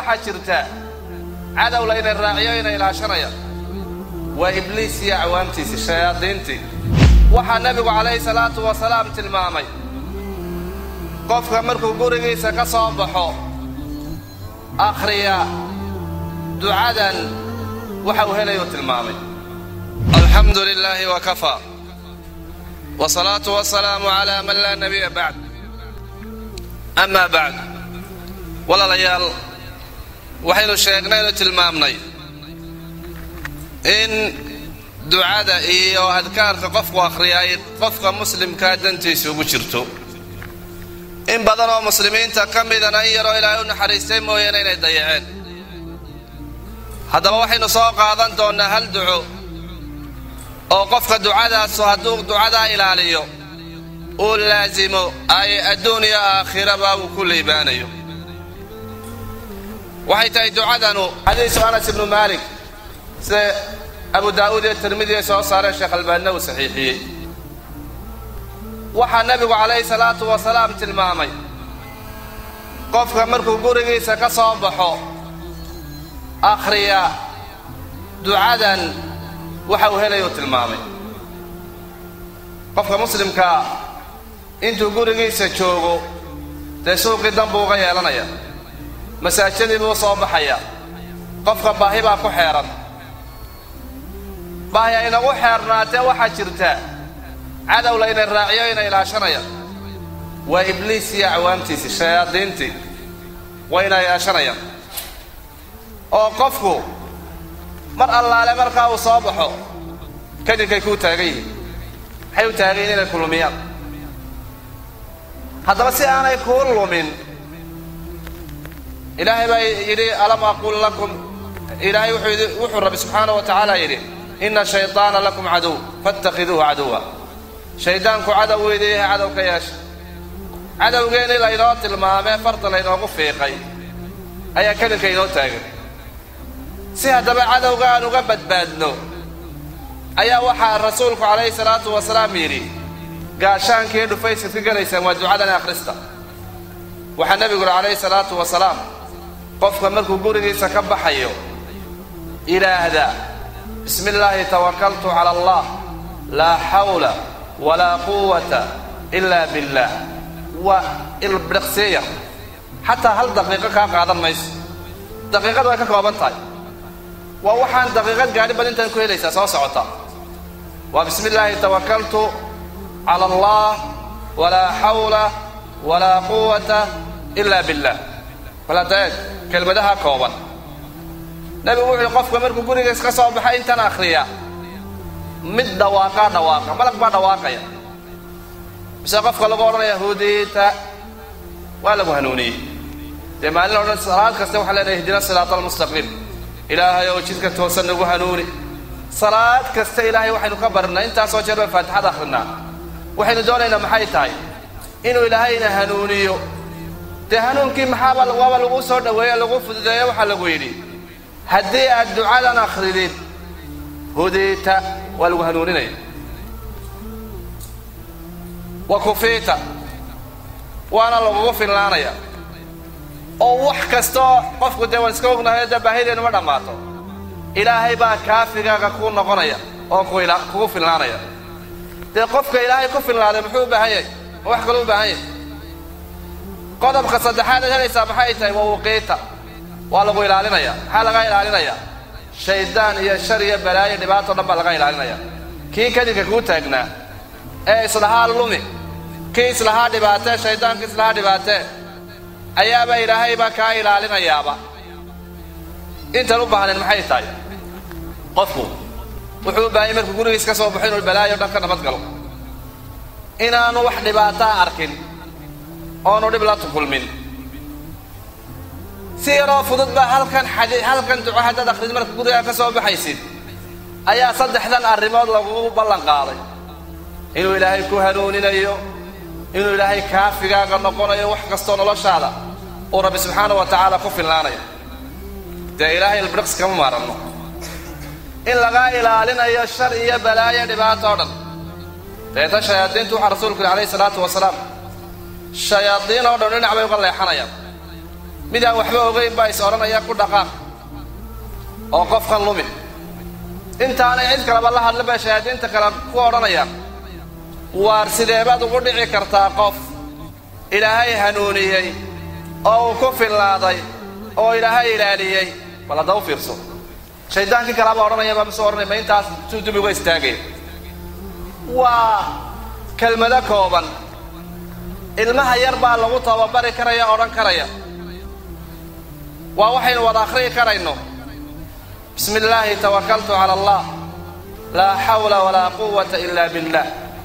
waxaa jirta cadow layna raaciyo ina ilaashanaya waa ibliis iyo acwaamtiisii shayaadiintii waxaa nebigu calayhi salaatu wasalaam tilmaamay qofka markuu gurigiisa ka soo baxo akhriya ducadan waxa uu helayuu tilmaamay alxamdu lilaahi wakafaa wsalaatu wasalaamu calaa man laa nabiya bacd amaa bacd walaalayaal waxaynu sheegnaynu tilmaamnay in ducada iyo adkaarka qofku akhriya ay qofka muslimkaa dantiisa ugu jirto in badan oo muslimiinta ka midana in yaroo ilaahay u naxariistay mooyaane inay dayaceen haddaba waxaynu soo qaadan doonnaa hal duco oo qofka ducadaasu hadduu ducadaa ilaaliyo uu laasimo ay adduun iyo aakhiraba uu ku liibaanayo waxay tahay ducadanu xadiisu anas ibnu maalik sida abu daa'uud iyo tirmidiya soo saareen sheekh albaanina uu saxiixiyey waxaa nebigu calayhi salaatu wasalaam tilmaamay qofka markuu gurigiisa ka soo baxo akhriya ducadan waxa uu helayuu tilmaamay qofka muslimkaa intuu gurigiisa joogo dee suuqii dan buu uga yeelanaya masaajadii buu soo baxaya qofka baahi baa ku xeeran baahi aynagu xeernaatee waxaa jirta cadow layna raaciyo ina ilaashanaya waa ibliis iyo acwaamtiisii shayaadiintii wayna ilaashanayaan oo qofku mar allaale markaa uu soo baxo kadibkay kuu taagan yihiin maxay u taagan yihin inay ku lumiyaan haddaba si aanay kuu lumin ilaahay baa yidhi alam aqul lakum ilaahay wuxuu rabbi subxaana wa tacaala yidhi ina shayطaana lakum cadow faاtakhiduuhu caduwa shaydaanku cadow weydii yahay cadow ka yeesha cadowgeennii laynoo tilmaamee farta laynoogu fiiqay ayaa kadibka inoo taagan si haddaba cadowga aan uga badbaadno ayaa waxaa rasuulku calayhi salaatu wasalaam yidhi gaashaankii dhufaysaad ka gelaysaan waa ducadan akhrista waxaa nebigu yidhi calayhi salaatu wasalaam qofka markuu gurigiisa ka baxayo yidhaahda bismi illaahi tawakaltu cala allah laa xawla walaa quwata ilaa billaah waa ilbidhaqseeyar xataa hal daqiiqo kaa qaadan mayso daqiiqadu way ka kooban tahay waa waxaan daqiiqad gaadhi bad intaan ku helaysaa soo socota waa bismi illaahi tawakaltu cala allah walaa xawla walaa quwata ilaa billah waladaeeg kelmadaha kooban nebigu wuxuu yihi qofka markuu gurigiis ka soo baxay intaan akhriya mid dhawaaqaa dhawaaqa malag baa dhawaaqaya mise qofka lagu odhanaya hudiita waa lagu hanuuniyey dee maalin odhan salaad kaste waxaan leenahay ihdina siraata almustaqiim ilaahay oo jidka toosan nagu hanuuni salaad kasta ilaahay waxaynu ka barinaa intaasoo jeer baan faatixada akhrinaa waxaynu doonaynaa maxay tahay inuu ilaahayna hanuuniyo dee hanuunkii maxaaba waaba lagu soo dhoweeye lagu fududeeye waxaa lagu yidhi haddii aad ducadan akhridid hudiita waa lagu hanuuninaya wa kufiita waana lagugu finlaanaya oo wax kastaoo qofku dee waan iska ognahay dee baahideennu ma dhammaato ilaahay baa kaafigaaga kuu noqonaya oo kugu finlaanaya dee qofka ilaahay ku finlaaday muxuu u baahan yahay ma wax kaluu u baahan yahay qodobka saddexaad aad helaysaa maxay tahay waa wuqiita waa lagu ilaalinaya maxaa laga ilaalinaya shaydaan iyo shar iyo balaayo dhibaato dhan baa laga ilaalinaya kii kadibka kuu taagnaa ee islahaa lumi kii islahaa dhibaatee shaydaanka islahaa dhibaatee ayaaba ilaahaybaa kaa ilaalinayaaba intaan u baahnayn maxay tahay qofku wuxuu u baahanya markuu gurigiis ka soo baxo inuu balaayo dhan ka nabad galo inaanu wax dhibaataa arkin oonu dhib la tukulmin si yaroo fudud baa halkan xadi halkan duco haddaad akhrid marka gurigaa ka soo baxaysid ayaa saddexdan arrimood lagugu ballan qaaday inuu ilaahay ku hanuuninayo inuu ilaahay kaafigaaga noqonayo wax kastoo noloshaada uu rabbi subxaana wa tacaala ku finlaanayo dee ilaahay ilbiriqs kama maaranno in lagaa ilaalinayo shar iyo balaayo dhibaato o dhan deeta shayaadiintu waxaa rasuulku yidhi alayhi salaatu wasalaam shayaadiin oo dhan dhinac bay uga leexanayaan mid aan waxba ogayn baa is odhanaya ku dhaqaaq oo qofkan lumi intaanay cid kaleba la hadla baa shahaadiinta kale ku odhanayaan waar sideebaad ugu dhici kartaa qof ilaahay hanuuniyey oo uu ku fillaaday oo ilaahay ilaaliyey bal hadda u fiirso shaydaankii kalaabaa odhanayaba mise odhanay ma intaas suu dib uga istaagay waa kelmado kooban ilmaha yar baa lagu tababari karaya odhan karaya waa waxaynu wada akhriyi karayno bismi illaahi tawakaltu cala allah laa xawla walaa quwata ila billah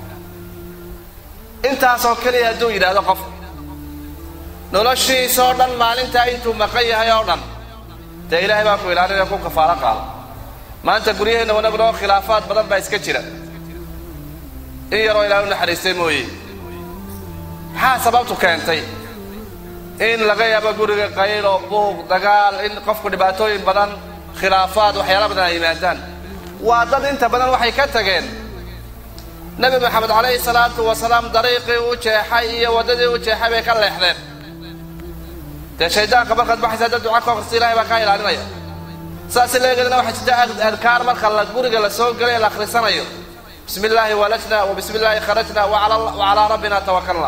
intaasoo keliya hadduu yidhaahdo qof noloshiisoo dhan maalintaa intuu maqan yahay oo dhan dee ilaahay baa ku ilaalinaya ku kafaalo qaada maanta guryaheenna wanaguna oo khilaafaad badan baa iska jira in yaroo ilaahay u naxariistay mooye maxaa sababtu keentay in laga yaabo guriga qaylo buuq dagaal in qofku dhibaatooyin badan khilaafaad waxyaala badan ay yimaadaan waa dad inta badan waxay ka tageen nebi maxamed calayhi salaatu wasalaam dariiqii u jeexay iyo waddadii u jeexay bay ka leexdeen dee shaydaanka markaad baxaysa dad duca ka akrista ilahay baa kaa ilaalinaya saas leegeedna waxaa jirta adkaar marka la guriga la soo gelay la akhrisanayo bismi illaahi walajna wa bismi illaahi kharajna wa calaa rabbina tawakalna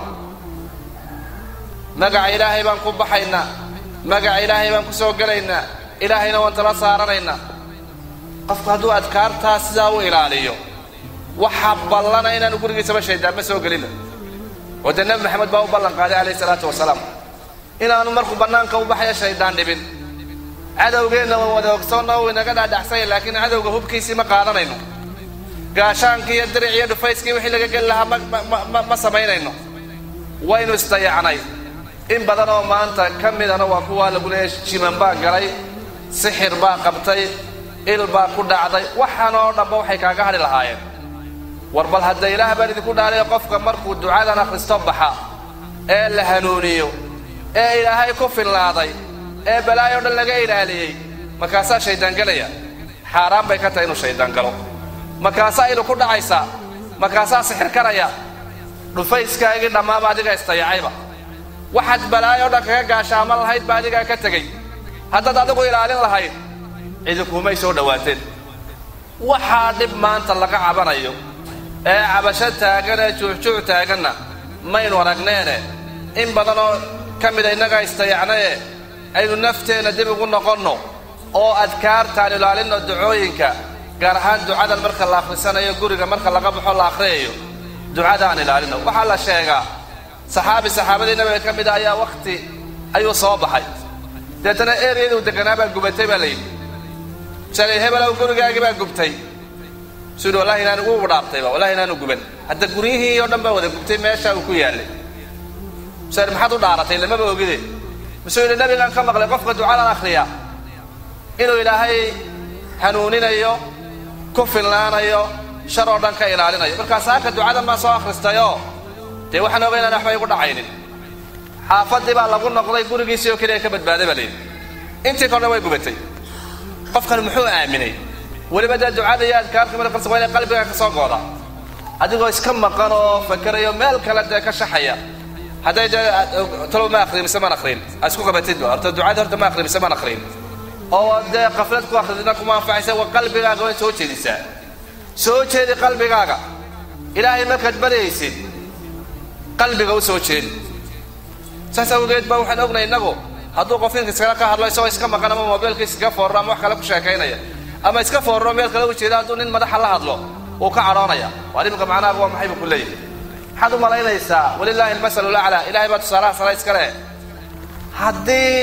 magaca ilaahay baan ku baxaynaa magaca ilaahay baan ku soo gelaynaa ilaahayna waan tala saaranaynaa qofku hadduu adkaartaa sidaa u ilaaliyo waxaa ballana inaanu gurigiisaba shaydaan ma soo gelina oo dee nebi maxamed baa u ballan qaaday calayhi salaatu wasalaam inaanu markuu bannaanka u baxayo shaydaan dhibin cadowgeenna waan wada ogsoonna uu inaga dhaadhacsanya laakiin cadowga hubkiisii ma qaadanayno gaashaankii iyo diric iyo dhufayskii wixii laga geli lahaa ma ma samaynayno waynu isdayacnay in badan oo maanta ka midana waa kuwaa lagu leeyahay jiman baa galay sixir baa qabtay il baa ku dhacday waxaan oo dhanba waxay kaaga hadhi lahaayeen war bal hadda ilaah baan idinku dhaalayo qofka markuu ducadan akhristo baxa ee la hanuuniyo ee ilaahay ku fillaaday ee balaayo dhan laga ilaaliyey markaasaa shaydaan gelaya xaaraan bay ka tahay inuu shaydaan galo markaasaa ilu ku dhacaysaa markaasaa sixir karaya dhufayskaagii dhammaaba adiga istayacayba waxaad balaayo dhan kaga gaashaaman lahayd ba adigaa ka tegey haddaad adigu ilaalin lahayd cidikumay soo dhowaateen waxaa dhib maanta laga cabanayo ee cabasho taagan ee juuxjuuc taaganna maynu aragneene in badanoo ka mida innagaa istayacnaye aynu nafteenna dib ugu noqonno oo adkaartaan ilaalinno ducooyinka gaar ahaan ducadan marka la akhrisanayo guriga marka laga baxo la akhriyayo ducada aan ilaalino waxaa la sheegaa saxaabi saxaabadii nabiga ka mida ayaa wakhti ayuu soo baxay deetana eriyaduu deganaa baa gubatay baa layidhi shalay hebelow gurigaagii baa gubtay suu yidhi wallahi inaan ugu dhaabtayba wallahi inaanu guban hadda guryihii oo dhan baa wada gubtay meesha uu ku yaallay musuu maxaad u dhaaratay lamaba ogide musuu yidhi nabigaan ka maqlay qofka ducadan akhriya inuu ilaahay hanuuninayo ku filnaanayo shar oo dhan ka ilaalinayo markaas halka ducadan baan soo akhristayoo dee waxaan oga inaan waxba igu dhacaynin xaafadii baa lagu noqday gurigiisii oo keliya ka badbaaday baa layidhi intii kordhan way gubatay qofkan muxuu aaminay weliba dee ducada iyo adkaarka markas waa inay qalbiga ka soo gooda adigoo iska maqan oo fakerayo meel kale dee ka shaxaya hadday dee talow ma akhriin mise maan akhriin aad isku qabatidba horta ducada horta ma akhriin mise maan akhriin oo dee qaflad ku akhridina kuma anfacaysa waa qalbigaaga way soo jeedisaa soo jeedi qalbigaaga ilaahay markaad baryaysid qalbiga u soo jeedi saas awgeed baa waxaan ognay innagu hadduu qof inka iskala ka hadlo isagoo iska maqan ama mobilkiis iska foorro ama wax kale ku sheekaynaya ama iska foorro meel kale u jeeda hadduu nin madaxa la hadlo wuu ka cadhoonaya waar iminka macnaha waa maxay buu ku leeyahay maxaad u malaynaysaa walilaahi almasalu laclaa ilahay baa tusaalaha sare iska leh haddii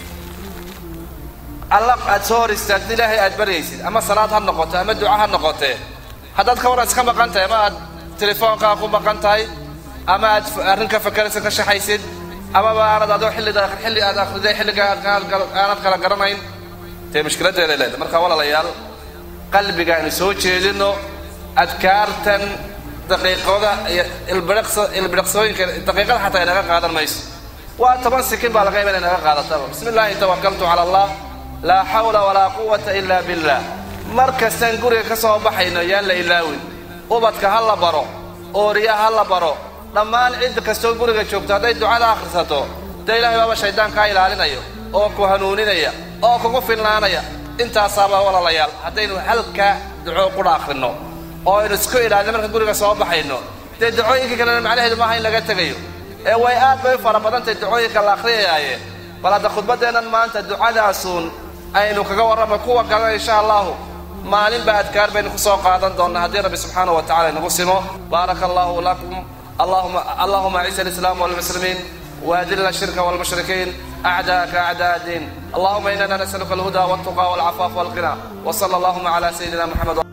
alla aad soo hor istaagto ilaahay aad baryaysid ama salaad ha noqoto ama duca ha noqotee haddaad ka waran iska maqan tahay ama aad telefoonkaa ku maqan tahay ama aad arrin ka fakaraysa ka shaxaysid amaba aanad adoo xilliga xilli aad akhriday xilliga aanad kala garanayn dee mushkiladeeday leedahay marka walaalayaal qalbiga aynu soo jeedino adkaartan daqiiqada iyo ilbidhaqsooyinka daqiiqada xataa inaga qaadan mayso waa toban sikin baa laga yaba inay naga qaadataba bismi illaahi tawakaltu cala allah laa xawla walaa quwata ila billah mar kastaan guriga ka soo baxayno yaan la ilaawin ubadka ha la baro ooriya ha la baro dhammaan cid kastoo guriga joogto hadday ducada akhrisato dee ilahay baaba shaydaan kaa ilaalinayo oo ku hanuuninaya oo kugu filnaanaya intaasaaba walaalayaal haddaynu halkaa duco qudha akhrinno oo aynu isku idhaadno marka guriga soo baxayno dee ducooyinka kalena macnaheedu maaha in laga tegayo ee way aad bay u fara badantahay ducooyinka la akhriyayaaye bal hadda khudbaddeennan maanta ducadaasuun aynu kaga warrama kuwa kalena insha allahu maalinba adkaar baynu ku soo qaadan doonnaa haddii rabbi subxaanahu wa tacala inagu simo baaraka allahu lakum اللهم اللهم اعز الاسلام والمسلمين واذل الشرك والمشركين اعداءك اعداء الدين اللهم اننا نسالك الهدى والتقى والعفاف والغنى وصلى اللهم على سيدنا محمد